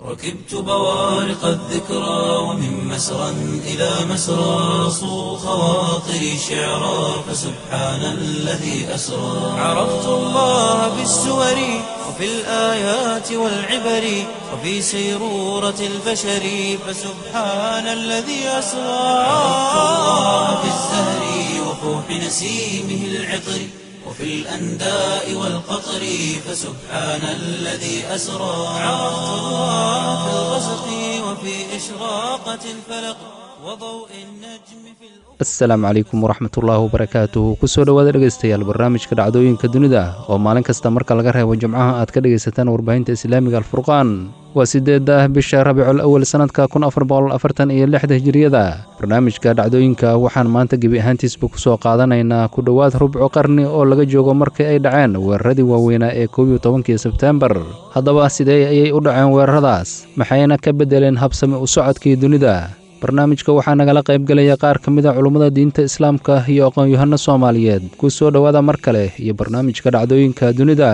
ركبت بوارق الذكرى ومن مسرى إلى مسرى صو خواطري شعرا فسبحان الذي أسرى عرفت الله بالسور وفي الآيات والعبر وفي سيرورة البشر فسبحان الذي أسرى عرفت الله بالزهر وفوح نسيمه العطر وفي الأنداء والقطر فسبحان الذي أسرى عرفت الله في الغسق وفي إشراقة الفلق وضوء النجم في الأفق asalaamu calaykum waraxmatullaahi wabarakaatuhu kusoo dhowaada dhegaystayaal barnaamijka dhacdooyinka dunida oo maalin kasta marka laga reebo jimcaha aad ka dhegaysataan warbaahinta islaamiga alfurqaan waa sideedda ah bisha rabiicul awal sannadka kun afar boqol afartan iyo lixda hijiriyada barnaamijka dhacdooyinka waxaan maanta gebi ahaantiisba kusoo qaadanaynaa ku dhowaad rubco qarni oo laga joogo markii ay dhaceen weeraradii waaweynaa ee koob iyo tobankii sebteembar haddaba sidee ayay u dhaceen weeraradaas maxayna ka beddeleen habsami u socodkii dunida barnaamijka waxaa nagala qaybgelaya qaar ka mid a culummada diinta islaamka iyo aqoon-yahano soomaaliyeed ku soo dhowaada mar kale iyo barnaamijka dhacdooyinka dunida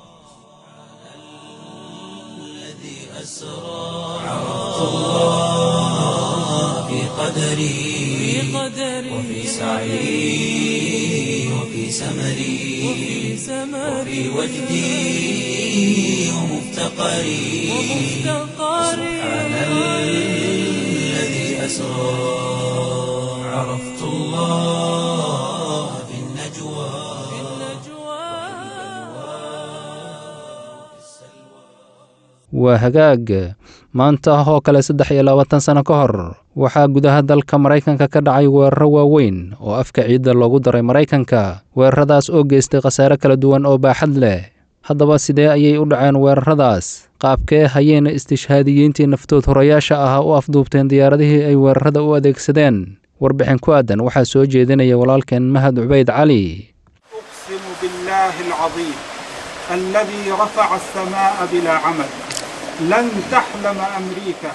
الذي أسرى عرفت الله في قدري وفي سعي وفي سمري وفي وجدي ومفتقري سبحان الذي أسرى عرفت الله في النجوى waa hagaag maanta oo kale saddex iyo labaatan sano ka hor waxaa gudaha dalka maraykanka ka dhacay weeraro waaweyn oo afka ciidda loogu daray maraykanka weeraradaas oo geystay khasaare kala duwan oo baaxad leh haddaba sidee ayay u dhaceen weeraradaas qaabkee hayeyna istishhaadiyiintii naftood horayaasha ah u afduubteen diyaaradihii ay weerarada u adeegsadeen warbixin ku aadan waxaa soo jeedinaya walaalkeen mahad cubayd cali أقسم بالله العظيم الذي رفع السماء بلا عمد لن تحلم أمريكا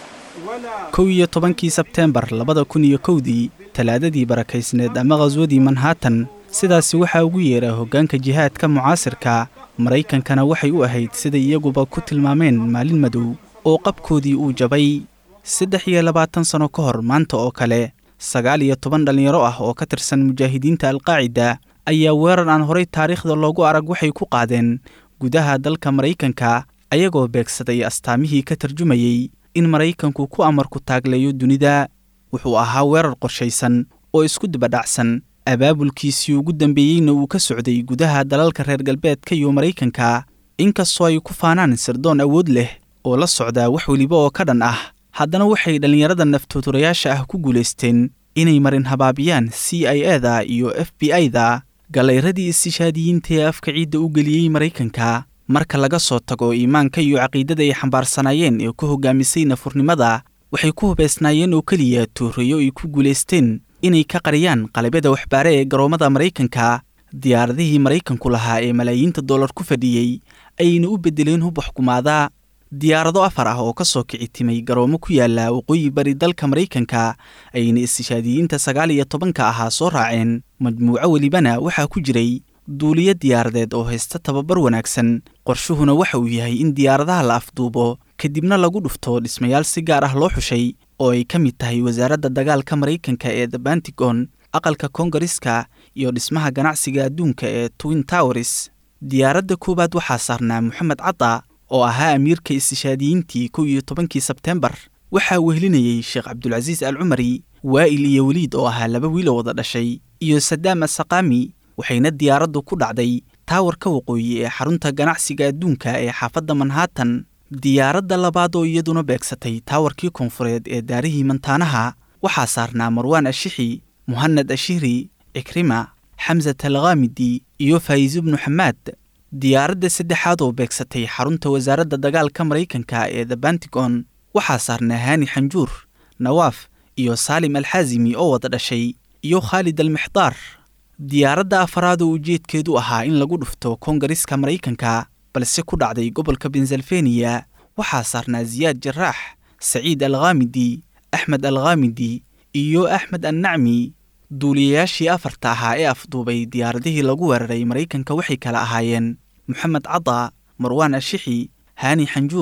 ولا kow iyo tobankii sebteembar labada kun iyo kowdii talaadadii barakaysneed ama khaswadii manhattan sidaasi waxaa ugu yeedha hoggaanka jihaadka mucaasirka maraykankana waxay u ahayd siday iyaguba ku tilmaameen maalin madow oo qabkoodii uu jabay saddex iyo labaatan sanno ka hor maanta oo kale sagaal iyo toban dhallinyaro ah oo ka tirsan mujaahidiinta alqaacida ayaa weerar aan horay taariikhda loogu arag waxay ku qaadeen gudaha dalka maraykanka ayagoo beegsaday astaamihii ka tarjumayey in maraykanku ku amarku taagleeyo dunida wuxuu ahaa weerar qorshaysan oo isku dibadhacsan abaabulkiisii ugu dambeeyeyna uu ka socday gudaha dalalka reer galbeedka iyo maraykanka inkastoo ay ku faanaan sirdoon awood leh oo la socdaa wax weliba oo ka dhan ah haddana waxay dhallinyarada naftooturayaasha ah ku guulaysteen inay marin habaabiyaan c i eda iyo f b i-da gallayradii istishaadiyiinta ee afka ciidda u geliyey maraykanka marka laga soo tago iimaanka iyo caqiidada ay xambaarsanaayeen ee ku hogaamisay nafurnimada waxay ku hubaysnaayeen oo keliya tuurayo ay ku guulaysteen inay ka qariyaan qalabyada waxbaare ee garoommada maraykanka diyaaradihii maraykanku lahaa ee malaayiinta dollar ku fadhiyey ayayna u beddeleen hub waxkumaada diyaarado afar ah oo ka soo kici timay garoomo ku yaala waqooyi bari dalka maraykanka ayayna istishaadiyiinta sagaal iyo tobanka ahaa soo raaceen majmuuco welibana waxaa ku jiray duuliyo diyaaradeed oo haysta tababar wanaagsan qorshuhuna waxa uu yahay in diyaaradaha la afduubo kadibna lagu dhufto dhismayaal si gaar ah loo xushay oo ay ka mid tahay wasaaradda dagaalka maraykanka ee the bantigon aqalka koongareska iyo dhismaha ganacsiga adduunka ee twin towers diyaaradda koowaad waxaa saarnaa moxamed cadda oo ahaa amiirka istishaadiyiintii kow iyo tobankii sebteembar waxaa wehelinayey sheekh cabdulcasiis al cumari waa'il iyo weliid oo ahaa laba wiiloo wada dhashay iyo sadaam asaqaami waxayna diyaaraddu ku dhacday taawarka waqooyi ee xarunta ganacsiga adduunka ee xaafadda manhattan diyaaradda labaad oo iyaduna beegsatay taawarkii koonfureed ee daarihii mantaanaha waxaa saarnaa marwaan ashixi muhanad ashihri cikrima xamsat alkhaamidi iyo faa'iiso bnu xamaad diyaaradda saddexaad oo beegsatay xarunta wasaaradda dagaalka maraykanka ee the bantigon waxaa saarnaa haani xanjuur nawaaf iyo saalim alxaasimi oo wada dhashay iyo khaalid almixdaar diyaaradda afaraad oo ujeedkeedu ahaa in lagu dhufto koongareska maraykanka balse ku dhacday gobolka bensalfeniya waxaa saarnaa siyaad jaraax saciid alkhaamidi axmed alkhaamidi iyo axmed annacmi duuliyayaashii afarta ahaa ee afduubay diyaaradihii lagu weeraray maraykanka waxay kala ahaayeen moxamed cada marwaan ashixi haani xanjuur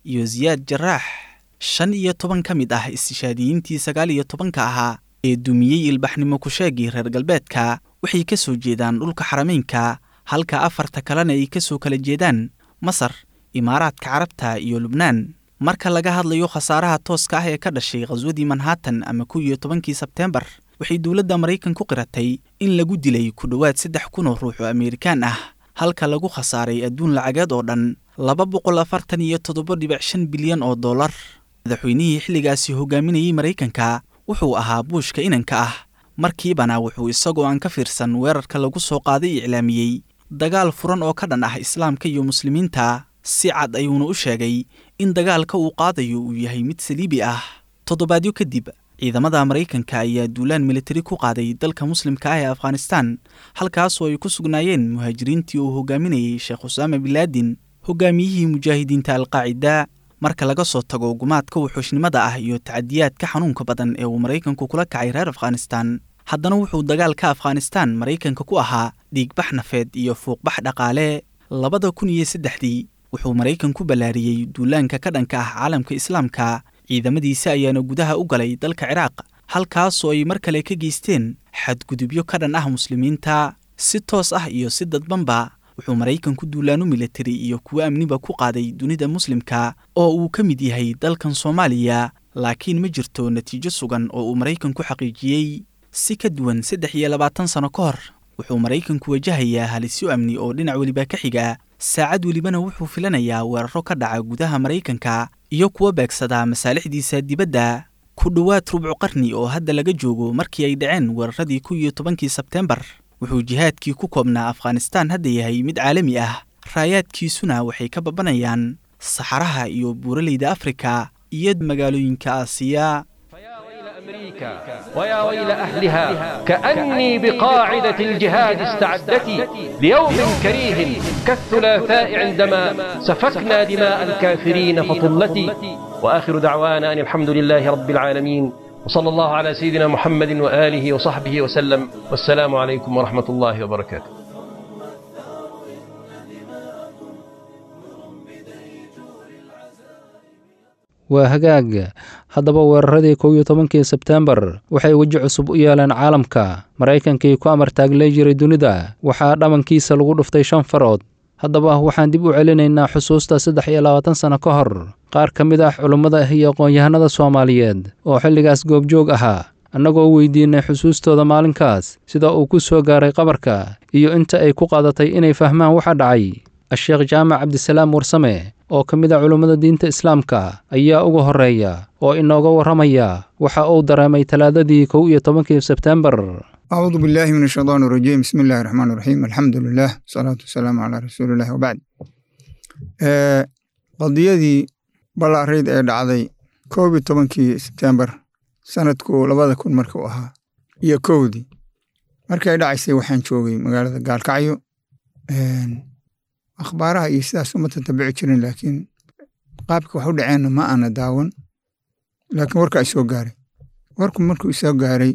iyo siyaad jaraax shan iyo toban ka mid ah istishaadiyiintii sagaal iyo tobanka ahaa ee dumiyey ilbaxnimo kusheegii reer galbeedka waxay ka soo jeedaan dhulka xarameynka halka afarta kalena ay ka soo kala jeedaan masar imaaraadka carabta iyo lubnaan marka laga hadlayo khasaaraha tooska ah ee ka dhashay khaswadii manhattan ama kow iyo tobankii sebteembar waxay dowladda maraykan ku qiratay in lagu dilay ku dhowaad saddex kun oo ruux oo ameerikaan ah halka lagu khasaaray adduun lacageed oo dhan laba boqol afartan iyo toddoba dhibic shan bilyan oo dollar madaxweynihii xilligaasi hogaaminayey maraykanka wuxuu ahaa buushka inanka ah markiibana wuxuu isagoo aan ka fiirsan weerarka lagu soo qaaday iclaamiyey dagaal furan oo ka dhan ah islaamka iyo muslimiinta si cad ayuuna u sheegay in dagaalka uu qaadayo uu yahay mid saliibi ah toddobaadyo kadib ciidamada maraykanka ayaa duulaan militari ku qaaday dalka muslimka ah ee afghanistan halkaasoo ay ku sugnaayeen muhaajiriintii uu hogaaminayey sheekh usaama binlaadin hogaamiyihii mujaahidiinta alqaacida marka laga soo tago gumaadka wuxuushnimada ah iyo tacadiyaadka xanuunka badan ee uu maraykanku kula kacay reer afghanistan haddana wuxuu dagaalka afghanistan maraykanka ku ahaa dhiigbax nafeed iyo fuuqbax dhaqaale labada kun iyo saddexdii wuxuu maraykan ku ballaariyey duulaanka ka dhanka ah caalamka islaamka ciidamadiisa ayaana gudaha u galay dalka ciraaq halkaasoo ay mar kale ka geysteen xadgudubyo ka dhan ah muslimiinta si toos ah iyo si dadbanba wuxuu maraykanku duulaano militari iyo kuwo amniba ku qaaday dunida muslimka oo uu ka mid yahay dalkan soomaaliya laakiin ma jirto natiijo sugan oo uu maraykanku xaqiijiyey si ka duwan saddex iyo labaatan sano ka hor wuxuu maraykanku wajahayaa halisyo amni oo dhinac weliba ka xiga saacad welibana wuxuu filanayaa weeraro ka dhaca gudaha maraykanka iyo kuwa beegsadaa masaalixdiisa dibadda ku dhowaad rubcu qarni oo hadda laga joogo markii ay dhaceen weeraradii kow iyo tobankii sebteembar wuxuu jihaadkii ku koobnaa afghanistaan hadda yahay mid caalami ah raayaadkiisuna waxay ka babanayaan saxaraha iyo buuraleyda afrika iyo magaalooyinka aasiya أمريكا ويا ويل أهلها كأني بقاعدة الجهاد استعدت ليوم كريه كالثلاثاء عندما سفكنا دماء الكافرين فطلتي وآخر دعوانا أن الحمد لله رب العالمين وصلى الله على سيدنا محمد وآله وصحبه وسلم والسلام عليكم ورحمة الله وبركاته waa hagaag haddaba weeraradii kow iyo tobankii sebteembar waxay weji cusub u yeeleen caalamka maraykankii ku amar taaglay jiray dunida waxaa dhammankiisa lagu dhuftay shan farood haddaba waxaan dib u celinaynaa xusuusta saddex iyo labaatan sano ka hor qaar ka mid ah culummada iyo aqoon-yahanada soomaaliyeed oo xilligaas goobjoog ahaa annagoo weydiinay xusuustooda maalinkaas sida uu ku soo gaaray qabarka iyo inta ay ku qaadatay inay fahmaan waxa dhacay a-sheekh jaamac cabdisalaam warsame oo ka mid a culummada diinta islaamka ayaa uga horreeya oo inooga warramaya waxa uu dareemay talaadadii kow iyo tobankii sebteembar أعوذ بالله من الشيطان الرجيم بسم الله الرحمن الرحيم الحمد لله والصلاة والسلام على رسول الله وبعد آه قضيدي بلاريد ee dhacday koob iyo tobankii sebtembar sanadku labada kun markuu ahaa iyo kowdii markay dhacaysay waxaan joogay magaalada gaalkacyo akhbaaraha iyo sidaas uma tatabici jirin laakiin qaabka wax u dhaceenna ma aana daawan laakiin warka ay soo gaaray warku markuu isoo gaaray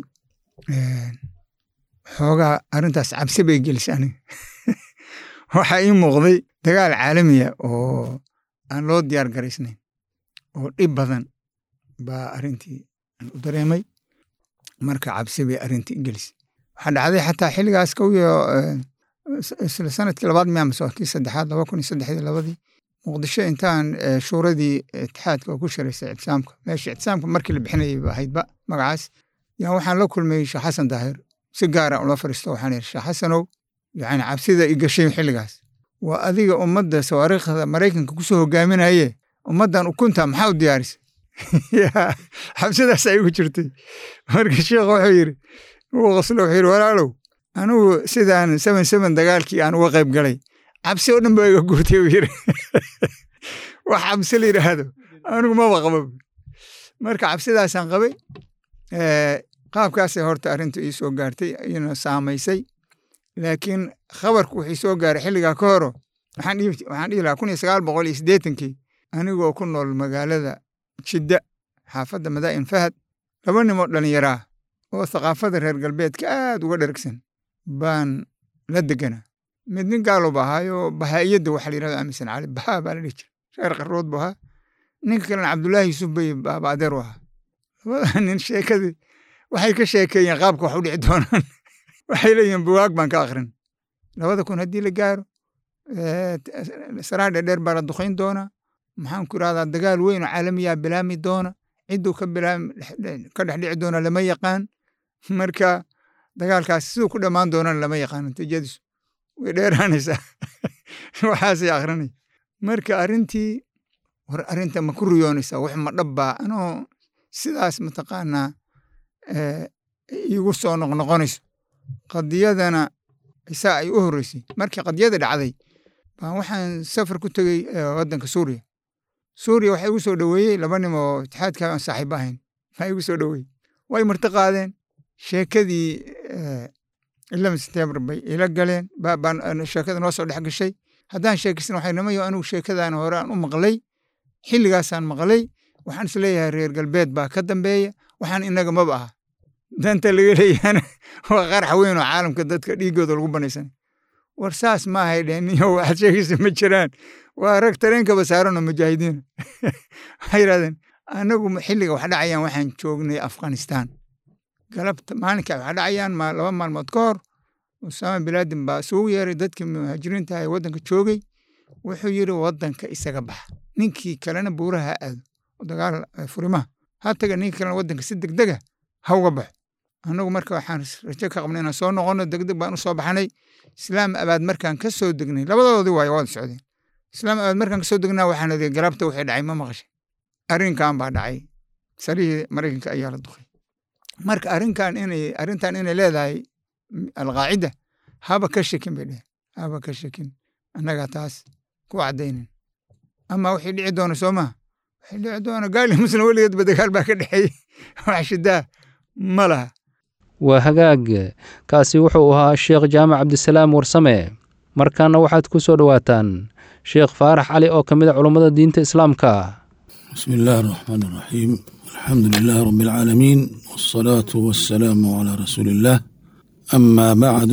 xoogaa arrintaas cabsi bay gelisay aniga waxaa ii muuqday dagaal caalamiya oo aan loo diyaar garaysnayn oo dhib badan baa arrintii aan u dareemay marka cabsi bay arrintii gelisay waxaa dhacday xataa xilligaas kow iyo isla sanadkii labaad miyaa mase kii saddexaad laba kun iyo saddexdii labadii muqdisho intaan shuuradii itixaadka oo ku shiraysay ictisaamka meesha ictisaamka markii la bixinayay ba ahaydba magacaas yaa waxaan la kulmay sheekh xasan daahir si gaara ula fariisto waxaan ihi sheekh xasanow yani cabsida i gashay xilligaas waa adiga ummadda sawaariikhda maraykanka kusoo hogaaminaye ummaddan ukunta maxaa u diyaarisay xabsidaas ay ugu jirtay marka sheekh wuxuu yidhi uu qoslo wuxuu yidhi walaalow anigu sidaan seven seven dagaalkii aan uga qayb galay cabsi oo dhan baa iga guurtay uu yidhi wax cabsi la yidhaahdo anigu maba qaba marka cabsidaasaan qabay qaabkaasay horta arrintu ii soo gaartay iyana saamaysay laakiin khabarku wixii soo gaaray xilligaa ka horo waxaan dhihi lahaa kun iyo sagaal boqol iyo siddeetankii anigoo ku nool magaalada jidda xaafadda madaa'in fahad laba nimoo dhallinyaraa oo thaqaafada reer galbeedka aad uga dhergsan baan la deganaa mid nin gaalob ahaayo bahaa'iyadda waxa la yirahdo aaminsan cali bahaa baa la dhihi jira reer qarrood bu ahaa ninka kalena cabdullaahi yuusuf bay baaba adeer u ahaa labada nin sheekadii waxay ka sheekeeyeen qaabka wax u dhici doonaan waxay leeyihiin buwaag baan ka akrin labada kun haddii la gaaro saraa dheerdheer baa la duqayn doonaa maxaan ku irahdaa dagaal weyn oo caalamiyaa bilaami doona cidduu ka bilaam ka dhex dhici doona lama yaqaan marka dagaalkaas siduu ku dhammaan doonana lama yaqaan natiijadiisu way dheeraanaysaa waxaasay akrinay marka arrintii war arrinta ma ku riyoonaysaa wax ma dhabbaa anoo sidaas mataqaanaa iigu soo noqnoqonayso qadiyadana isaa ay u horreysay markii qadiyada dhacday baan waxaan safar ku tegey waddanka suuriya suuriya waxaa igu soo dhoweeyey laba nim oo itixaadka aan saaxiibo ahayn baa igu soo dhoweeyey way marti qaadeen sheekadii ilama september bay ila galeen baan sheekada noo soo dhex gashay haddaan sheekisna waxay namayo anigu sheekadan hore aan u maqlay xilligaasaan maqlay waxaan is leeyahay reer galbeed baa ka dambeeya waxaan inaga maba aha danta laga leeyahana waa qarax weyn oo caalamka dadka dhiigooda lagu banaysanay war saas ma ahay dheen niyo waxaad sheegaysa ma jiraan waa rag tareenkaba saaranoo mujaahidiina waxay yidhahdeen anagu xilliga wax dhacayaan waxaan joognay afghanistan galabta maalinka wax dhacayaan laba maalmood ka hor usaama bilaadin baa isugu yeeray dadkii muhaajiriinta ee waddanka joogay wuxuu yidhi waddanka isaga baxa ninkii kalena buuraha ha aado dagaal furimaha ha taga ninkii kalena waddanka si degdega ha uga baxo annagu marka waxaan rajo ka qabnay inaan soo noqono degdeg baan u soo baxnay islaam abaad markaan ka soo degnay labadoodii waayo waada socdeen islaam abaad markaan ka soo degnaa waxaan idhi galabta wixii dhacay ma maqashay arrinkan baa dhacay sarihii maraykanka ayaa la duqay marka arrinkan inay arrintan inay leedahay alqaacida haba ka shekin bay dheheen haba ka shekin annagaa taas ku caddaynin ama wixii dhici doona soo maha wixii dhici doona gaali muslim weligeedba dagaal baa ka dhexeeyey wax shidaa ma laha waa hagaag kaasi wuxuu ahaa sheekh jaamac cabdisalaam warsame markaana waxaad ku soo dhowaataan sheekh faarax cali oo ka mid a culummada diinta islaamka bismi illaahi araxmaan araxiim alxamdu lilaahi rabbi alcaalamiin wasalaatu wasalaamu calaa rasuuli illaah amaa bacdu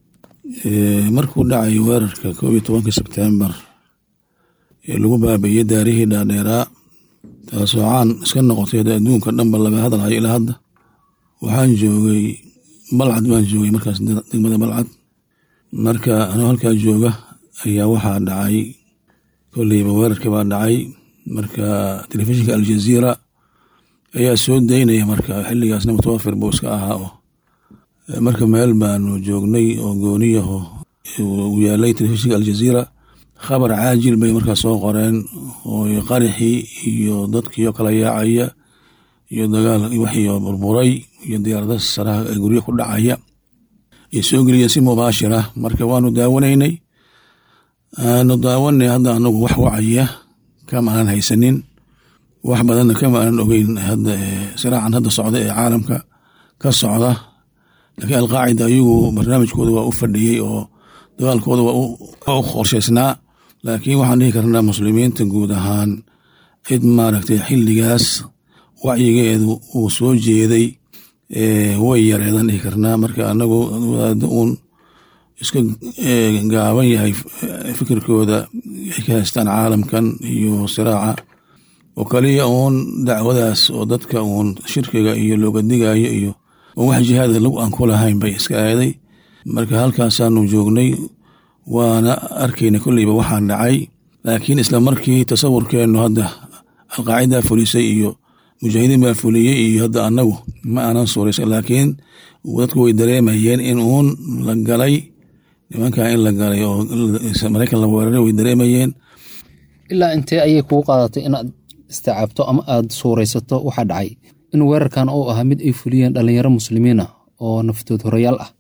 markuu dhacay weerarka koob iyo tobanka sebtembar ee lagu baabeeyey daarihii dhaadheeraa taasoo caan iska noqotay adduunka dhanba laga hadalhayo ilaa hadda waxaan joogay balcad baan joogay markaas degmada balcad marka anoo halkaa jooga ayaa waxaa dhacay kolleyba weerarkii baa dhacay marka telefishinka aljaziira ayaa soo daynaya marka xilligaasna mutawafir buu iska ahaa oo marka meel baanu joognay oo gooniyaho uu yaalay telefishinka aljaziira khabar caajil bay markaas soo qoreen oo qarixii iyo dadkiio kala yaacaya iyo dagaal waxiyo burburay iyo diyaarada saraha ee guryo ku dhacaya iyo soo geliya si mubaashir ah marka waanu daawanaynay aanu daawanay hadda anagu wax wacaya kama aanan haysanin wax badanna kama aanan ogeyn hadda siraacan hadda socda ee caalamka ka socda laakiin alqaacida ayagu barnaamijkooda waa u fadhiyey oo dagaalkooda waa u qorshaysnaa laakiin waxaan dhihi karnaa muslimiinta guud ahaan cid maaragtay xilligaas wacyigeedu uu soo jeeday way yareedan dhihi karnaa marka anagu wadaada uun iska gaaban yahay fikirkooda ay ka haystaan caalamkan iyo siraaca oo kaliya uun dacwadaas oo dadka uun shirkiga iyo looga digayo iyo oo wax jihaada lagu aan ku lahayn bay iska aaday marka halkaasaanu joognay waana arkayna kolleyba waxaan dhacay laakiin isla markii tasawurkeennu hadda alqaacida fulisay iyo mujaahidiin baa fuliyey iyo hadda annagu ma aanan suuraysa laakiin dadku way dareemayeen in uun la galay nimankaa in la galay oo maraykan la weeraray way dareemayeen ilaa intee ayay kugu qaadatay inaad isticaabto ama aad suuraysato waxaa dhacay in weerarkan uu ahaa mid ay fuliyeen dhallinyaro muslimiin ah oo naftood horayaal ah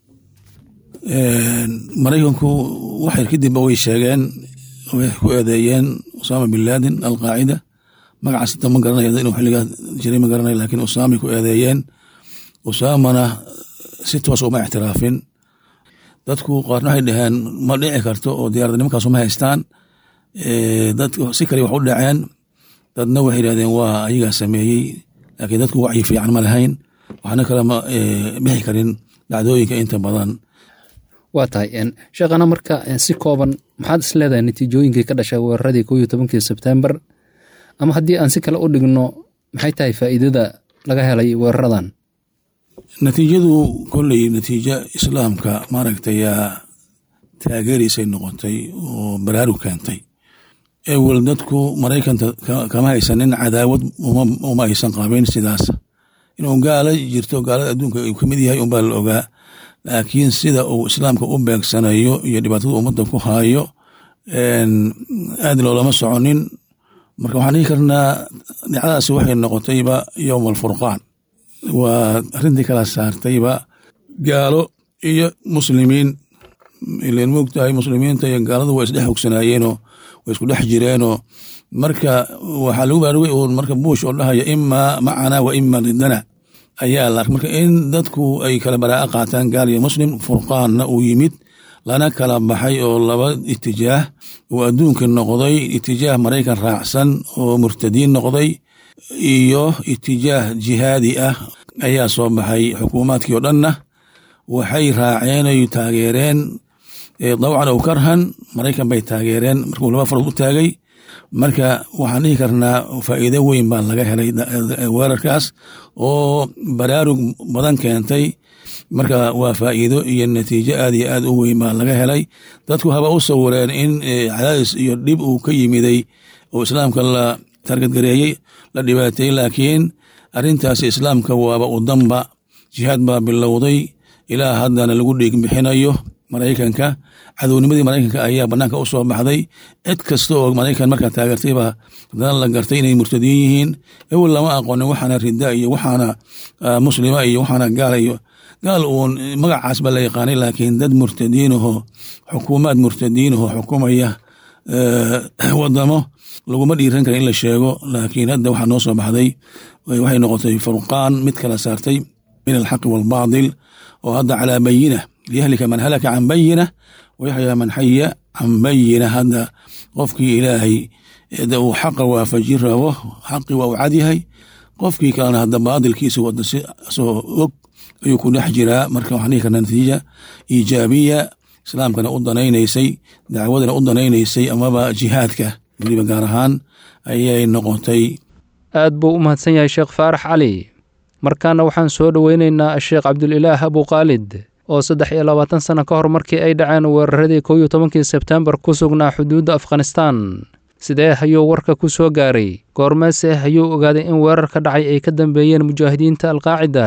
maraykanku waxyar kadibba way sheegeen way ku eedeeyeen usaama bin laadin alqaacida magacaas hata ma garanayo inuu xilligaa jiray ma garanayo laakiin usaamay ku eedeeyeen usaamana si toos uma ictiraafin dadku qaarna waxay dhaheen ma dhici karto oo diyaarada nimankaasu ma haystaan dad si kale wax u dhaceen dadna waxay yidhahdeen waa ayagaa sameeyey laakiin dadku wacyi fiican ma lahayn waxna kale ma bixi karin dhacdooyinka inta badan waa tahay sheekhana marka si kooban maxaad is leedahay natiijooyinkii ka dhashay weeraradii koo iyo tobankii sebtembar ama haddii aan si kale u dhigno maxay tahay faa'iidada laga helay weeraradan natiijadu kolley natiijo islaamka maaragtay yaa taageeraysay noqotay oo baraarug keentay ewel dadku maraykanta kama haysanin cadaawad uma aysan qabin sidaas inuu gaala jirto gaalada adduunka uu kamid yahay unbaa la ogaa laakiin sida uu islaamka u beegsanayo iyo dhibaatada ummadda ku haayo aad loolama soconin marka waxaan dhihi karnaa dhacdadaasi waxay noqotayba yowm alfurqaan waa arrintii kala saartayba gaalo iyo muslimiin ilan moogtahay muslimiinta iyo gaaladu waa isdhex hogsanaayeenoo way isku dhex jireenoo marka waxaa lagu baarugay uun marka buush oo dhahaya imaa macana wa ima didana ayaa la arkay marka in dadku ay kala baraa'a qaataan gaal iyo muslim furqaanna uu yimid lana kala baxay oo laba itijaah uu adduunka noqday itijaah maraykan raacsan oo murtadiin noqday iyo itijaah jihaadi ah ayaa soo baxay xukuumaadkii oo dhanna waxay raaceen ay taageereen dawcan ow karhan maraykan bay taageereen markuu laba farood u taagay marka waxaan dhihi karnaa faa'iido weyn baa laga helay weerarkaas oo baraarug badan keentay marka waa faa'iido iyo natiijo aad iyo aad u weyn baa laga helay dadku haba u sawireen in cadaadis iyo dhib uu ka yimiday oo islaamka la targadgareeyey la dhibaateeyey laakiin arrintaasi islaamka waaba u danba jihaad baa bilowday ilaa haddana lagu dhiig bixinayo maraykanka cadownimadii maraykanka ayaa banaanka u soo baxday cid kasta oo maraykan markaa taageertayba haddana la gartay inay murtadiin yihiin ewel lama aqoonin waxaana rida iyo waxaana muslima iyo waxaana gaala iyo gaal uun magacaas baa la yaqaanay laakiin dad murtadiinahoo xukuumaad murtadiinahoo xukumaya wadamo laguma dhiiran kara in la sheego laakiin hadda waxaa noo soo baxday waxay noqotay furqaan mid kala saartay min alxaqi waalbaadil oo hadda calaa bayina liyahlika man halaka can bayina wayaxyaa man xaya can bayina hadda qofkii ilaahay uu xaqa waafajin rabo xaqii waa u cadyahay qofkii kalena hadda baadilkiisa wada si asoo og ayuu ku dhex jiraa marka waxaan dhihi karnaa natiija iijaabiya islaamkana u danaynaysay dacwadana u danaynaysay amaba jihaadka weliba gaar ahaan ayay noqotay aad buu u mahadsan yahay sheekh faarax cali markaana waxaan soo dhoweynaynaa sheekh cabdulilaah abuqaalid oo saddex iyo labaatan sano ka hor markii ay dhaceen weeraradii kow iyo tobankii sebtembar ku sugnaa xuduudda afghanistaan sidee ayuu warka ku soo gaaray goormeese ayuu ogaaday in weerar ka dhacay ay ka dambeeyeen mujaahidiinta alqaacida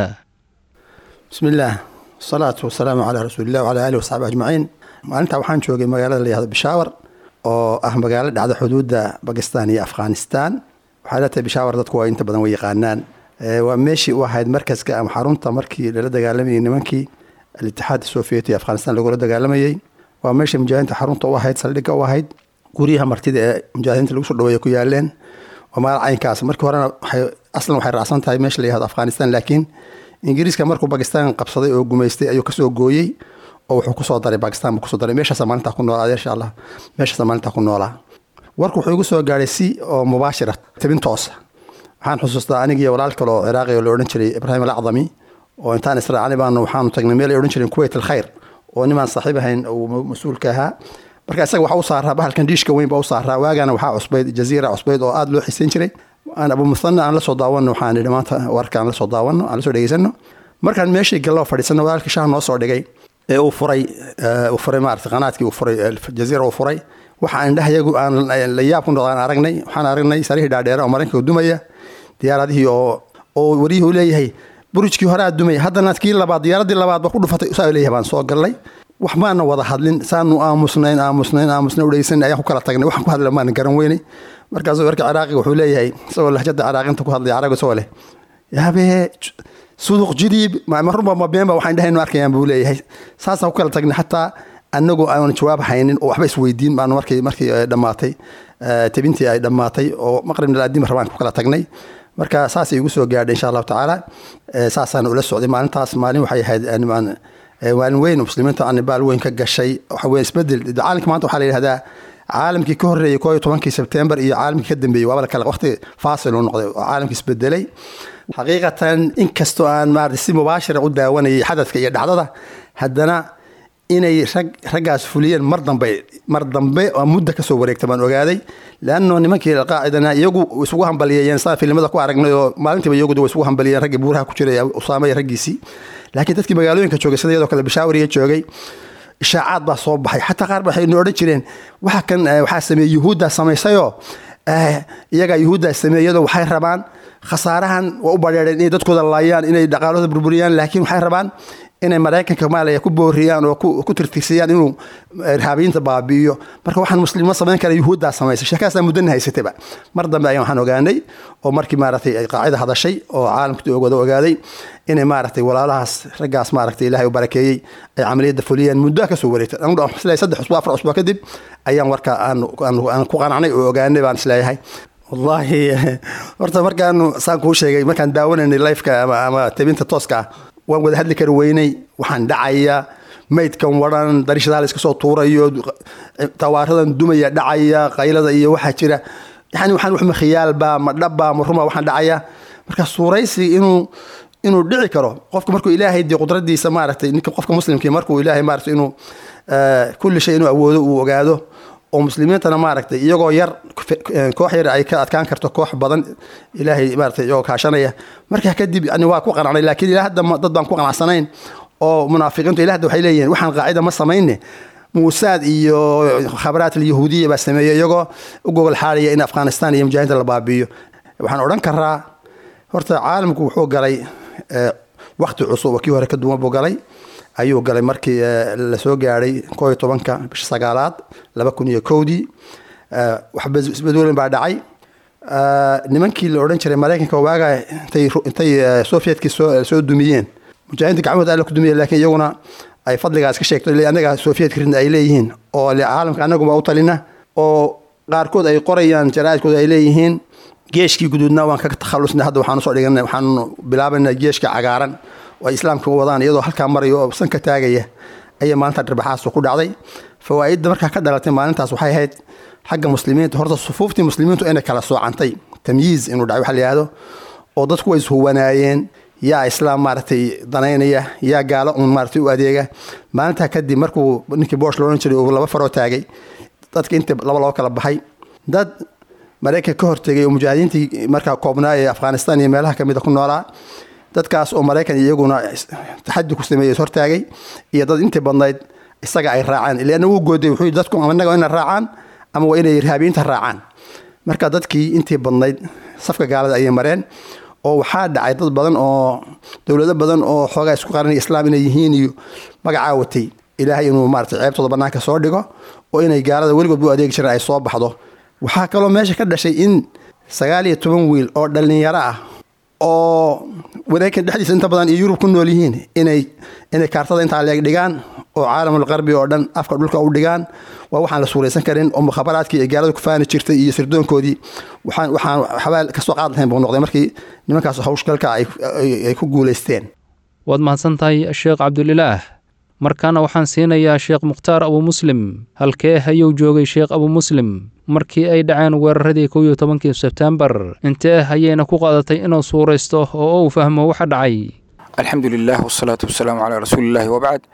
bismi illaah wasalaatu wasalaamu calaa rasuulilah wacalaa aalihi wasaxbi ajmaciin maalintaa waxaan joogay magaalada la yihahdo bishaawar oo ah magaalo dhacda xuduudda bakistan iyo afghanistan waxay la tahay bishaawar dadku waa inta badan way yaqaanaan waa meeshii u ahayd markaska ama xarunta markii lala dagaalamayay nimankii alitixaad soviet ee afghanistan lagula dagaalamayey waa meeshii mujaahidiinta xarunta u ahayd saldhigga u ahayd guryaha martida ee mujaahidiinta lagu soo dhaweeya ku yaaleen waa magaal caynkaas markii horena waxay aslan waxay raacsan tahay meesha la yihahdo afghanistan laakiin ingiriiska markuu bakistan qabsaday oo gumaystay ayuu kasoo gooyey oo wuxuu kusoo daray bakistan buu kusoo daray meeshaasa maalintaa ku noolaa insha allah meeshaasa maalintaa ku noolaa warku wuxuu igu soo gaadhay si oo mubaashira tabin toosa waxaan xusuustaa anigii walaal kale oo ciraaqi oo la odhan jiray ibraahim alacdami oo intaan israacani baanu waxaanu tagnay meel ay odhan jireen kuwait alkhayr oo nimaan saaxiib ahayn uu mas-uulka ahaa marka isaga waxaa u saaraa bahalkan diishka weyn baa u saaraa waagana waxaa cusbayd jaziira cusbayd oo aada loo xiisayn jiray aan abu muthana aan la soo daawano waxaan idhi maanta warka aan la soo daawano aan la soo dhegeysano markaan meeshii gallo fadhiisano walaalkii shaah noo soo dhigay ee uu furay uu furay maarata qanaadkii uu furay jaziira uu furay waxa indhahayagu aan la yaab ku noqdaan aragnay waxaan aragnay sarihii dhaadheere oo maraykanka dumaya diyaaradihii oo oo wariyihii uu leeyahay burujkii hore aad dumaya haddana kii labaad diyaaradii labaad ba ku dhufatay saa leeyahay baan soo gallay wax maana wada hadlin saanu aamusnayn aamusnayn aamusnayn udhegeysan ayaan ku kala tagnay waxaan ku hadla maana garan weynay markaasuu warka ciraaqiga wuxuu leeyahay isagoo lahjada ciraaqinta ku hadlaya carabiga isagoo leh yaabee suduq jidiib marunba ma beenba waxaan dhahaynu arkayaan buu leeyahay saasaan ku kala tagnay xataa anagoo aan jawaab haynin oo waxba isweydiin baanu markii markii dhammaatay tabintii ay dhammaatay oo maqribna laadima rabaan ku kala tagnay marka saasay igu soo gaadhay insha allahu tacaala saasaan ula socday maalintaas maalin waxay ahayd maalin weyn muslimiinta anibaal weyn ka gashay waxa weye isbedel caalamka maanta waxaa la yidhahdaa caalamkii ka horreeyey koo iyo tobankii sebtembar iyo caalamkii ka dambeeyey waaba kale waqti faasil uu noqday oo caalamkii isbedelay xaqiiqatan inkastoo aan maarata si mubaashira u daawanayay xadadka iyo dhacdada haddana inay rag raggaas fuliyeen mar dambe mar dambe oo muddo kasoo wareegta baan ogaaday leanno nimankii alqaacidana iyagu isugu hambaliyeeyeen saa filimada ku aragnay oo maalintiiba iyagu way isugu hambaliyeen raggii buuraha ku jiray usaama iyo raggiisii laakiin dadkii magaalooyinka joogay sida iyadoo kale bishaawariya joogay ishaacaad baa soo baxay xataa qaar waxay nu odhan jireen waxa kan waxaa sameeyey yuhuuddaa samaysayoo iyagaa yuhuuddaa sameeyadoo waxay rabaan khasaarahan waa u badheereen inay dadkooda laayaan inay dhaqaalahooda burburiyaan laakiin waxay rabaan inay maraykanka maaliya ku booriyaan oo ku tirtirsiyaan inuu irhaabiyiinta baabi'iyo marka waxaan muslimo samayn kara yuhuuddaa samaysay sheekaasaa muddana haysatayba mar dambe ayaan waxaan ogaanay oo markii maaragtay ay qaacida hadashay oo caalamka wada ogaaday inay maaragtay walaalahaas raggaas maaragtay ilaahay u barakeeyey ay camaliyadda fuliyeen muddo ka soo wareegtay anigu isleeyahay saddex usbuuc afar usbuuc kadib ayaan warka aan ku qanacnay oo ogaanay baan isleeyahay wallaahi horta markaanu saan kuu sheegay markaan daawanaynay lifeka ama ama tabinta tooska ah waan wada hadli kari weynay waxaan dhacaya maydkan waran darishadaha la iska soo tuurayo tawaaradan dumaya dhacaya qaylada iyo waxaa jira yani waxaan waxma khiyaalba ma dhabba ma ruma waxaan dhacaya marka suuraysi inuu inuu dhici karo qofka markuu ilaahay dee qudradiisa maaragtay ninka qofka muslimkii markuu ilaahay maaragtay inuu kulli shay inuu awoodo uu ogaado oo muslimiintana maaragtay iyagoo yar koox yar ay ka adkaan karto koox badan ilaahay maaragtay iyagoo kaashanaya markaa kadib yani waa ku qanacnay laakiin ilaa hadda dad baan ku qanacsanayn oo munaafiqiintu ilaa hadda waxay leeyihiin waxaan qaacida ma samayne muusaad iyo khabaraat alyahuudiya baa sameeyey iyagoo u gogol xaadaya in afghanistan iyo mujaahidiinta la baabi'iyo waxaan odhan karaa horta caalamku wuxuu galay wakti cusub oo kii hore ka duwan buu galay ayuu galay markii lasoo gaadhay koo iyo tobanka bisha sagaalaad laba kun iyo kowdii waxba isbedelin baa dhacay nimankii la odhan jiray maraykanka waaga intay intay sovietkii soo soo dumiyeen mujaahidiinta gacmahooda alla ku dumiyeen laakiin iyaguna ay fadligaas ka sheegto anaga sovietka ridna ay leeyihiin oo caalamka anaguma u talina oo qaarkood ay qorayaan jaraa'idkooda ay leeyihiin geeshkii guduudna waan kaga takhalusnay hadda waxaan usoo dhiganay waxaanu bilaabanaa geeshka cagaaran oo ay islaamka wadaan iyadoo halkaa maraya oo san ka taagaya ayay maalinta dharbaaxaas ku dhacday fawaa'idda markaa ka dhalatay maalintaas waxay ahayd xagga muslimiinta horta sufuuftii muslimiintu inay kala soocantay tamyiiz inuu dhacay waxa la yihahdo oo dadku way ishuwanaayeen yaa islaam maaragtay danaynaya yaa gaalo un maaragtay u adeega maalintaa kadib markuu ninkii boosh loohan jiray uu laba faroo taagay dadka inta laba loo kala baxay dad maraykanka ka hortegay oo mujaahidiintii markaa koobnaa ee afghanistan iyo meelaha kamida ku noolaa dadkaas oo maraykan iyaguna taxadi ku sameeyey hortaagay iyo dad intii badnayd isaga ay raacaan ilaana wuu gooday wuxuu dadku ama innaga inay raacaan ama waa inay irhaabiyiinta raacaan marka dadkii intii badnayd safka gaalada ayay mareen oo waxaa dhacay dad badan oo dowlado badan oo xoogaa isku qaranaya islaam inay yihiin iyo magacaa watay ilaahay inuu maarata ceebtooda bannaanka soo dhigo oo inay gaalada weligood u adeegi jireen ay soo baxdo waxaa kaloo meesha ka dhashay in sagaal iyo toban wiil oo dhallinyaro ah oo maraykan dhexdiisa inta badan iyo yurub ku nool yihiin inay inay kaartada intaa leeg dhigaan oo caalamul qarbi oo dhan afka dhulka u dhigaan waa waxaan la suuraysan karin oo mukhabaraadkii ay gaalada ku faani jirtay iyo sirdoonkoodii waxaan waxaan xabaal kasoo qaad lahayn buu noqday markii nimankaas hawshgalka ay ku guulaysteen waad mahadsan tahay sheekh cabdulilaah markaana waxaan siinayaa sheekh mukhtaar abu muslim halkee ayuu joogay sheekh abu muslim markii ay dhaceen weeraradii kow iyo tobankii sebtembar intee ayayna ku qaadatay inuu suuraysto oo uu fahmo waxa dhacay alxamdu lilah wsalaatu wasalaamu calaa rasuulillahi wabacd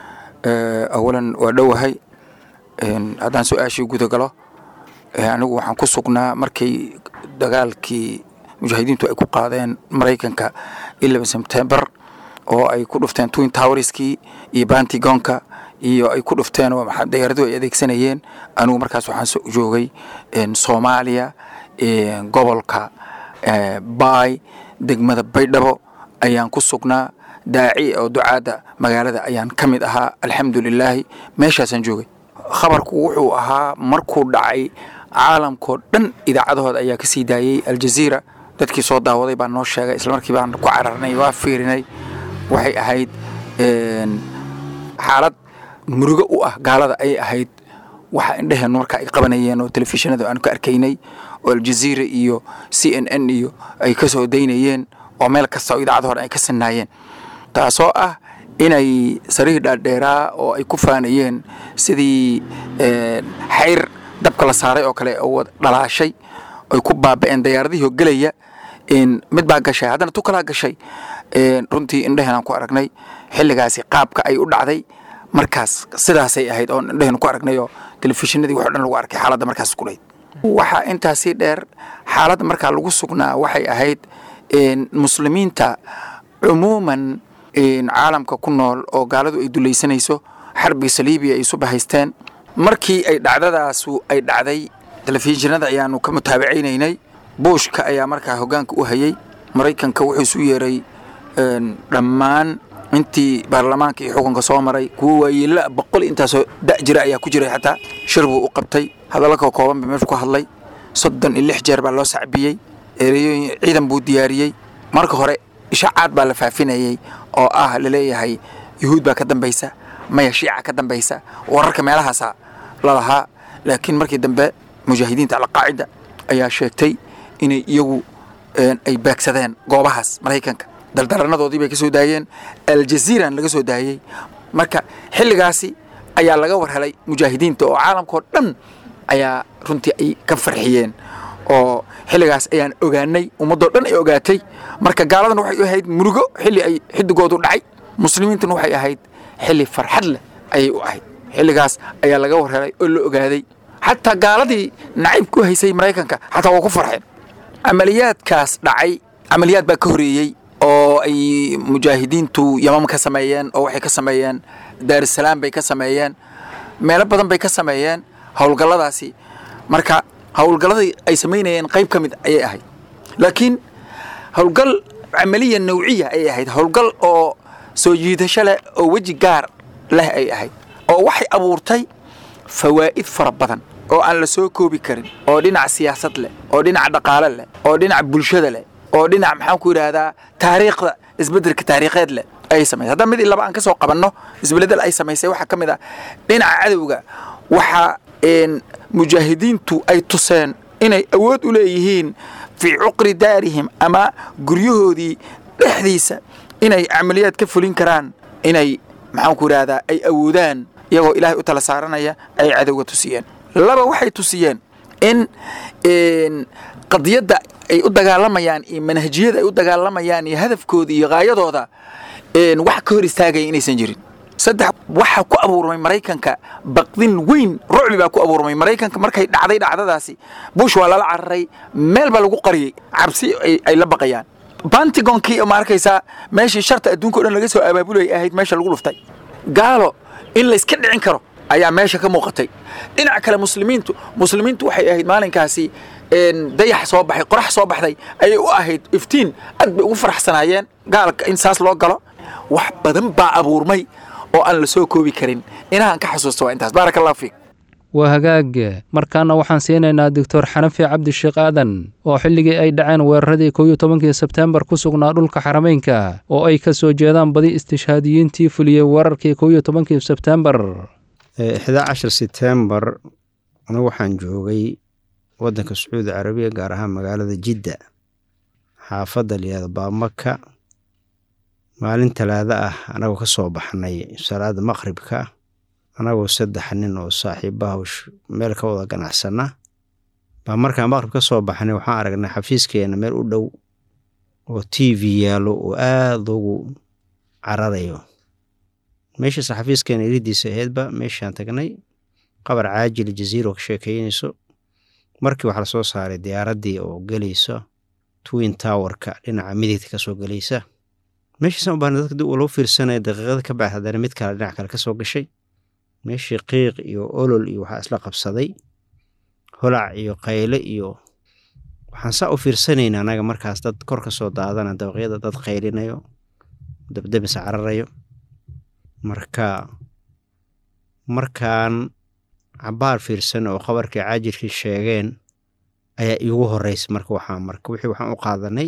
awalan waa dhowahay haddaan su-aashii guda galo anigu waxaan ku sugnaa markay dagaalkii mujaahidiintu ay ku qaadeen maraykanka ilaba sebtembar oo ay ku dhufteen twin towerskii iyo bantigonka iyo ay ku dhufteen oo dayaaradu ay adeegsanayeen anigu markaas waxaan joogay soomaaliya gobolka baay degmada baydhabo ayaan ku sugnaa daaci oo ducaadda magaalada ayaan ka mid ahaa alxamdu lilaahi meeshaasaan joogay khabarku wuxuu ahaa markuu dhacay caalamkao dhan idaacadahooda ayaa ka sii daayey aljaziira dadkii soo daawaday baan noo sheegay islamarkii baan ku cararnay waa fiirinay waxay ahayd xaalad murugo u ah gaalada ayay ahayd waxa indheheennu marka ay qabanayeen oo telefishinada aan ka arkaynay oo aljaziira iyo c n n iyo ay ka soo daynayeen oo meel kasta oo idaacada hore ay ka sinaayeen taasoo ah inay sariir dhaadheeraa oo ay ku faanayeen sidii xayr dabka la saaray oo kale oo dhalaashay ay ku baaba'een dayaaradihii oo gelaya mid baa gashay haddana tu kalaa gashay runtii indheheenaan ku aragnay xilligaasi qaabka ay u dhacday markaas sidaasay ahayd oo indhahaynu ku aragnay oo telefishinadii wax o dhan lagu arkay xaaladda markaas kulayd waxaa intaasii dheer xaaladda markaa lagu sugnaa waxay ahayd muslimiinta cumuuman caalamka ku nool oo gaaladu ay dulaysanayso xarbi saliibiya ay isu bahaysteen markii ay dhacdadaasu ay dhacday telefishinada ayaanu ka mutaabacaynaynay buushka ayaa markaa hoggaanka u hayay maraykanka wuxuu isu yeeray dhammaan intii baarlamaanka iyo xukunka soo maray kuwa waayeela boqol intaasoo da' jira ayaa ku jiray xataa shir buu u qabtay hadallo ka kooban ba meeshu ku hadlay soddon iyo lix jeer baa loo sacbiyey ereyooyin ciidan buu diyaariyey marka hore ishaacaad baa la faafinayey oo ah laleeyahay yuhuud baa ka dambaysa maya shiica ka dambaysa wararka meelahaasa lalahaa laakiin markii dambe mujaahidiinta alqaacida ayaa sheegtay inay iyagu ay baagsadeen goobahaas maraykanka daldaranadoodii bay ka soo daayeen aljaziiran laga soo daayey marka xilligaasi ayaa laga war helay mujaahidiinta oo caalamkao dhan ayaa runtii ay ka farxiyeen oo xilligaas ayaan ogaanay ummaddoo dhan ay ogaatay marka gaaladana waxay ahayd murugo xilli ay xidigoodu dhacay muslimiintuna waxay ahayd xilli farxad leh ayay u ahayd xilligaas ayaa laga war helay oo la ogaaday xataa gaaladii nacayb ku haysay maraykanka xataa waa ku farxeen camaliyaadkaas dhacay camaliyaad baa ka horeeyey oo ay mujaahidiintu yamam ka sameeyeen oo waxay ka sameeyeen daarusalaam bay ka sameeyeen meelo badan bay ka sameeyeen howlgalladaasi marka howlgalladii ay samaynayeen qayb ka mid ayay ahayd laakiin howlgal camaliya nawciya ayay ahayd howlgal oo soo jiidasho leh oo weji gaar leh ay ahayd oo waxay abuurtay fawaa'id fara badan oo aan la soo koobi karin oo dhinac siyaasad leh oo dhinac dhaqaale leh oo dhinac bulshada leh oo dhinac maxaan ku yidhaahdaa taariikhda isbeddelka taariikheed leh ay samaysay hadda mid i laba aan ka soo qabanno isbeledel ay samaysay waxaa ka mid ah dhinaca cadowga waxaa mujaahidiintu ay tuseen inay awood u leeyihiin fii cuqri daarihim ama guryahoodii dhexdiisa inay camaliyaad ka fulin karaan inay maxaan ku yidhaahdaa ay awoodaan iyagoo ilaahay u tala saaranaya ay cadowga tusiyeen laba waxay tusiyeen in qadiyadda ay u dagaalamayaan iyo manhajiyada ay u dagaalamayaan iyo hadafkooda iyo haayadooda wax ka hor istaagaya inaysan jirin saddex waxaa ku abuurmay maraykanka baqdin weyn rucbi baa ku abuurmay maraykanka markay dhacday dhacdadaasi bush waa lala cararay meel baa lagu qariyey cabsi ay la baqayaan bantigonkii ma arkaysaa meeshii sharta adduunka o dhan laga soo abaabulayay ahayd meesha lagu dhuftay gaalo in layska dhicin karo ayaa meesha ka muuqatay dhinaca kale muslimiintu muslimiintu waxay ahayd maalinkaasi dayax soo baxay qorax soo baxday ayay u ahayd iftiin aad bay ugu faraxsanaayeen gaalka in saas loo galo wax badan baa abuurmay oo aan la soo koobi karin inahaan ka xasuusta waa intaas baaraka allahu fiik waa hagaag markaana waxaan siinaynaa doctor xanafi cabdisheekh aadan oo xilligii ay dhaceen weeraradii kow iyo tobankii sebteembar ku sugnaa dhulka xarameynka oo ay ka soo jeedaan badi istishhaadiyiintii fuliyey weerarkii kow iyo tobankii sebteembar ixdaa cashar setembar anigu waxaan joogay waddanka sacuudi carabiya gaar ahaan magaalada jidda xaafadda layihahda baamaka maalin talaada ah anagoo ka soo baxnay salaada maqribka anagoo saddex nin oo saaxiibaha meel ka wada ganacsana baa markaan maqrib ka soo baxnay waxaan aragnay xafiiskeena meel u dhow oo t v yaallo oo aada ugu cararayo meeshaas xafiiskeena iridiisa aheedba meeshaan tagnay qabar caajil jaziiro ka sheekeynayso markii waxaa lasoo saaray diyaaraddii oo gelayso twin towerka dhinaca midigta kasoo gelaysa meeshiisan u baahna dadka dib uu loo fiirsanaya daqiiqada ka bacd haddana mid kale dhinac kale ka soo gashay meeshii qiiq iyo olol iyo waxaa isla qabsaday holac iyo qayle iyo waxaan saa u fiirsanayna anaga markaas dad kor ka soo daadana dabaqyada dad qaylinayo dabdabis cararayo marka markaan cabaar fiirsan oo qabarkii caajirkii sheegeen ayaa iigu horeysa marka waxaa marka wixii waxaan u qaadanay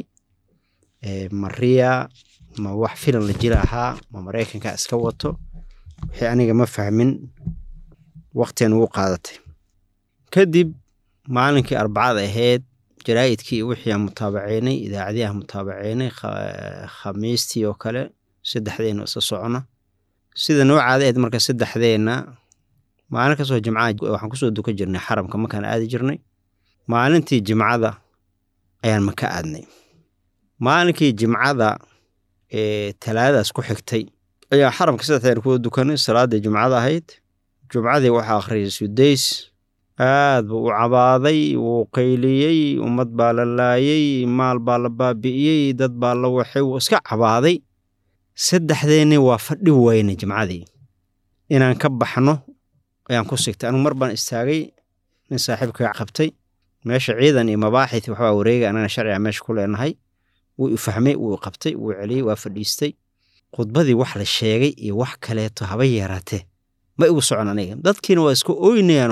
mariya ma wax filan la jira ahaa ma maraykanka iska wato wixii aniga ma fahmin waqtian ugu qaadatay kadib maalinkii arbacada ahayd jaraa'idkii iyo wixii aan mutaabaceynay idaacadii aan mutaabaceynay khamiistii oo kale saddexdeena isla socona sida noo caada ahayd marka saddexdeenna maalin kasoo jimcaha waxaan kusoo duka jirnay xaramka markaan aadi jirnay maalintii jimcada ayaan maka aadnay maalinkii jimcada ee talaadadaas ku xigtay ayaa xaramka saddexdeen kuwa dukanay salaaddii jumcada ahayd jumcadii waxaa akhriyay sudays aad buu u cabaaday wuu qayliyey ummad baa la laayey maal baa la baabi'iyey dad baa la waxay wuu iska cabaaday saddexdeenni waa fadhi weyne jimcadii inaan ka baxno ayaan ku sigtay anigu mar baan istaagay nin saaxiibkaa qabtay meesha ciidan iyo mabaaxith waxbaa wareegay anana sharciga meesha ku leenahay wuu i fahmay wuu i qabtay wuu celiyey waa fadhiistay khudbadii wax la sheegay iyo wax kaleeto haba yeeraatee ma igu socon aniga dadkiina waa iska ooynayaan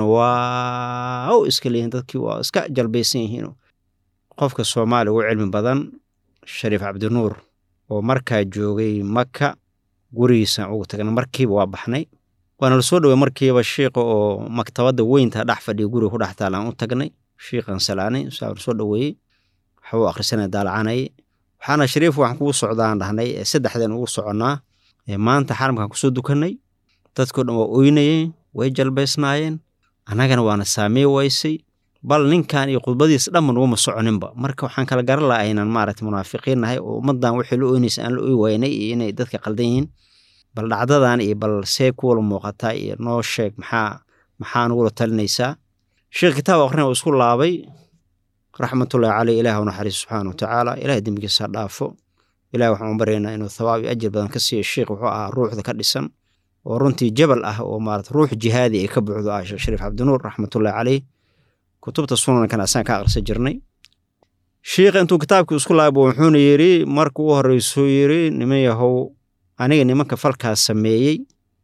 waaw iska leeyihin dadkii waa iska jalbaysan yihiin qofka soomaaliya ugu cilmi badan shariif cabdinuur oo markaa joogay maka gurigiisaan ugu tagnay markiiba waa baxnay waana la soo dhowey markiiba shiiqa oo maktabadda weynta dhex fadhiya guriga ku dhex taalaan u tagnay shiiqan salaanay saa soo dhoweeyey waxbuu akhrisanay daalacanay waxaana shariif waxaan kugu socdaan dhahnay saddexdeen ugu soconnaa maanta xaramkaan kusoo dukannay dadkao dhan waa oynayeen way jalbaysnaayeen annagana waana saamey waysay bal ninkan iyo khudbadiis dhanba nuguma soconinba marka waxaan kala garan laha aynaan maaragta munaafiqiin nahay oo ummaddan wixii la oynaysa aan la oy waynay iyo inay dadka qaldan yihiin bal dhacdadan iyo bal see kuwala muuqataa iyo noo sheeg maxaa maxaa nugula talinaysaa sheekh kitaab aqrina uu isku laabay raxmatullahi caleyh ilaah u naxariis subxaana wa tacaala ilaah dembigiisa dhaafo ilaah waxaan u baryaynaa inuu thawaab iyo ajir badan ka siiyo sheekh wuxuu ahaa ruuxda ka dhisan oo runtii jabal ah oo maarata ruux jihaadi ay ka buuxdo ah sheekh shariif cabdinuur raxmatullahi caleyh kutubta sunankan asaan ka aqrisa jirnay shiikha intuu kitaabkii isku laabo wuxuuna yidhi marka u horreysuu yidhi niman yahow aniga nimanka falkaas sameeyey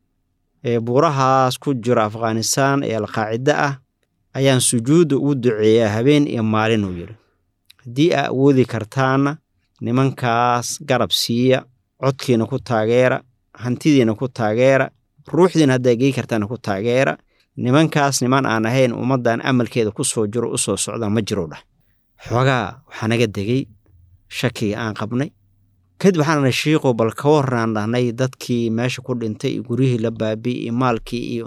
ee buurahaas ku jira afghanistaan ee alqaacida ah ayaan sujuudda ugu duceeyaa habeen iyo maalin uu yidhi haddii aa awoodi kartaana nimankaas garab siiya codkiina ku taageera hantidiina ku taageera ruuxdiina haddaa gei kartaana ku taageera nimankaas niman aan ahayn ummaddan amalkeeda ku soo jiro u soo socdaan ma jiro dhah xoogaa waxaa naga degey shakiga aan qabnay kadib waxaan nahay shiiqo bal ka warraan dhahnay dadkii meesha ku dhintay iyo guryihii la baabi'y iyo maalkii iyo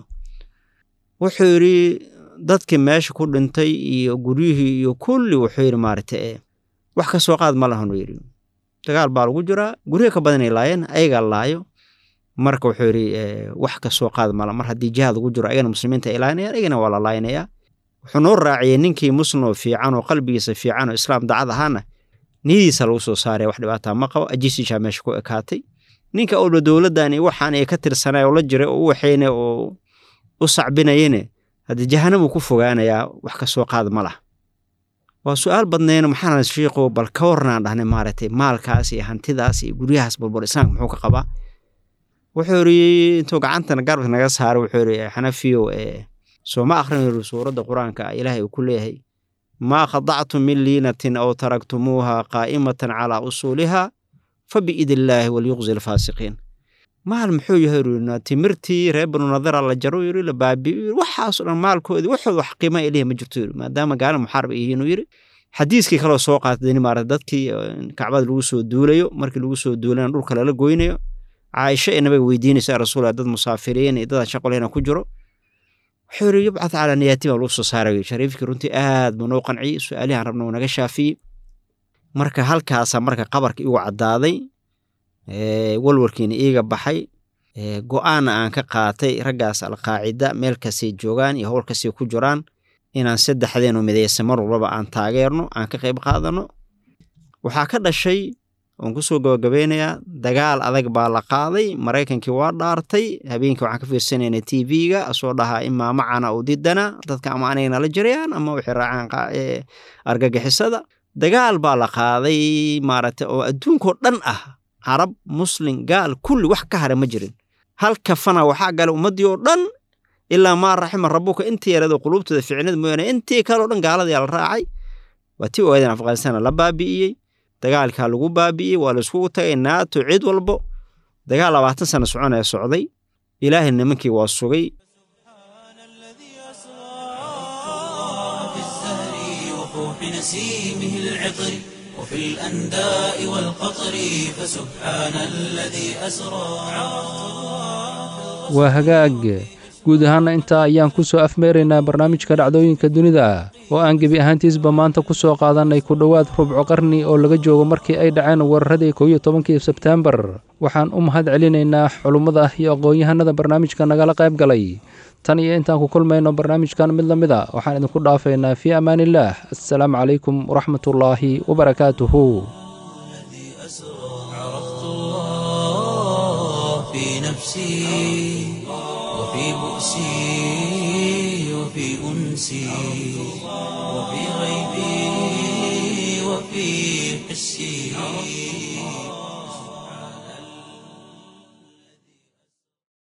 wuxuu yidhi dadkii meesha ku dhintay iyo guryihii iyo kulli wuxuu yidhi maaragta e wax ka soo qaad ma lahanuu yidhi dagaal baa lagu jiraa guryo ka badanay laayeen ayagaa laayo marka wuxuu yidhi wax ka soo qaad mala mar haddii jihaad lagu jiro ayagana muslimiinta ay laaynayaan ayagana waa la laaynayaa wuxuu noo raaciyey ninkii muslim oo fiican oo qalbigiisa fiican oo islaam dacad ahaana niyadiisa lagu soo saaraya wax dhibaataa ma qabo ajisiishaa meesha ku ekaatay ninka olba dowladdan iyo waxaan ay ka tirsanay oo la jiray oo u waxayna oo u sacbinayene haddii jahanabuu ku fogaanayaa wax ka soo qaad ma lah waa su-aal badnayna maxaana shiiqo bal ka warnaan dhahnay maaragtay maalkaas iyo hantidaas iyo guryahaas balbal islaamka muxuu ka qabaa wuxuu yidhi intuu gacantana garbka naga saaray wuxuu yidhi xanafiyow ee soo ma akhrin yidhi suuradda qur-aanka ilaahay uu ku leeyahay maa khadactum min liinatin aw taraktumuuha qaa'imatan calaa usuuliha fa biidillaahi walyuqzi alfaasiqiin maal muxuu yahay yidhi timirtii reer banu nadara la jaro yidhi la baabi'iyo waxaasoo dhan maalkoodii waxooda wax qiima ilahi ma jirto yidhi maadaama gaala muxaarib ay yihiin uu yidhi xadiiskii kaloo soo qaatay maarata dadkii kacbada lagu soo duulayo markii lagu soo duulayna dhulka lala goynayo caaisha ee nabiga weydiinaysa rasuul dad musaafiriin iyo dad shaqoleyna ku jiro wuxuu yidhi yubcad calaa niyaati baa lagu soo saaray shariifkii runtii aad buu noo qanciyey su-aalihan rabna uu naga shaafiyey marka halkaasaa marka qabarka igu caddaaday walwarkiina iiga baxay go-aanna aan ka qaatay raggaas alqaacida meel kastay joogaan iyo howl kastay ku jiraan inaan saddexdeenu midaysa mar walbaba aan taageerno aan ka qayb qaadano waxaa ka dhashay oon kusoo gabagabeynayaa dagaal adag baa la qaaday maraykankii waa dhaartay habeenkii waxaan ka fiirsanayna t v-ga asoo dhahaa imaa macana u didana dadka ama anagana la jirayaan ama waxay raacaan argagixisada dagaal baa la qaaday maaragtay oo adduunkoo dhan ah carab muslim gaal kulli wax ka hara ma jirin hal kafana waxaa galay ummaddii oo dhan ilaa maa raxima rabuka intii yarado quluubtooda ficnad mooyaane intii kaleo dhan gaaladii la raacay waa tii ogaadeen afghanistan la baabi'iyey dagaalkaa lagu baabi'iyey waa laiskugu tagay naato cid walbo dagaal labaatan sano soconaya socday ilaahay nimankii waa sugay نسيمه العطر وفي الأنداء والقطر فسبحان الذي أسرى waa hagaag guud ahaanna intaa ayaan ku soo afmeeraynaa barnaamijka dhacdooyinka dunida oo aan gebi ahaantiisba maanta ku soo qaadannay ku dhowaad rubco qarni oo laga joogo markii ay dhaceen weeraradii kow iyo tobankii sebteembar waxaan u mahad celinaynaa culummada iyo aqoon-yahanada barnaamijka nagala qayb galay tan iyo intaan ku kulmayno barnaamijkan mid la mid a waxaan idinku dhaafaynaa fii amaaniillaah assalaamu calaykum waraxmatullaahi wabarakaatuhu في نفسي وفي بؤسي وفي أنسي وفي غيبي وفي حسي